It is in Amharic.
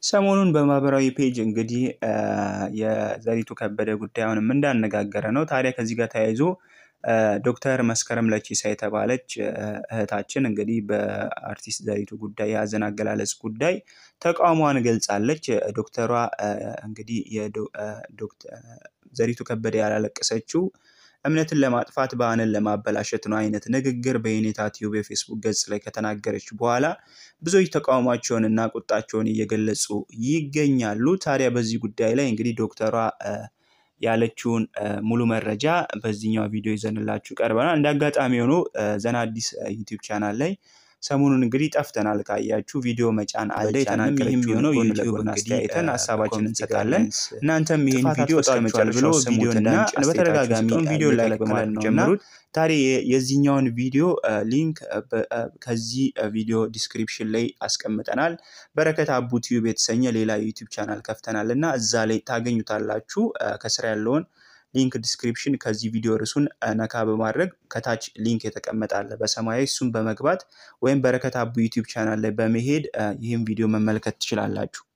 ሰሞኑን በማህበራዊ ፔጅ እንግዲህ የዘሪቱ ከበደ ጉዳይ አሁንም እንዳነጋገረ ነው። ታዲያ ከዚህ ጋር ተያይዞ ዶክተር መስከረም ለቺሳ የተባለች እህታችን እንግዲህ በአርቲስት ዘሪቱ ጉዳይ የሀዘን አገላለጽ ጉዳይ ተቃውሟን ገልጻለች። ዶክተሯ እንግዲህ ዘሪቱ ከበደ ያላለቀሰችው እምነትን ለማጥፋት ባህልን ለማበላሸት ነው አይነት ንግግር በየኔታ ቲዩብ የፌስቡክ ገጽ ላይ ከተናገረች በኋላ ብዙዎች ተቃውሟቸውን እና ቁጣቸውን እየገለጹ ይገኛሉ። ታዲያ በዚህ ጉዳይ ላይ እንግዲህ ዶክተሯ ያለችውን ሙሉ መረጃ በዚህኛው ቪዲዮ ይዘንላችሁ ቀርበናል። እንደ አጋጣሚ ሆኖ ዘና አዲስ ዩቲዩብ ቻናል ላይ ሰሞኑን እንግዲህ ጠፍተናል። ካያችሁ ቪዲዮ መጫን አለ። የተናገረችው የሆነው ዩቲዩብን አስተያየተን ሀሳባችን እንሰጣለን። እናንተም ይህን ቪዲዮ እስከ ብሎ ቪዲዮ እንዳንጭን በተደጋጋሚ ቪዲዮ ላይክ በማለት ነው ጀምሩት። ታዲያ የዚህኛውን ቪዲዮ ሊንክ ከዚህ ቪዲዮ ዲስክሪፕሽን ላይ አስቀምጠናል። በረከት አቡ ቲዩብ የተሰኘ ሌላ ዩቲዩብ ቻናል ከፍተናል እና እዛ ላይ ታገኙታላችሁ። ከስራ ያለውን ሊንክ ዲስክሪፕሽን ከዚህ ቪዲዮ ርዕሱን ነካ በማድረግ ከታች ሊንክ የተቀመጣለ በሰማያዊ እሱን በመግባት ወይም በረከት አቡ ዩቲዩብ ቻናል ላይ በመሄድ ይህም ቪዲዮ መመልከት ትችላላችሁ።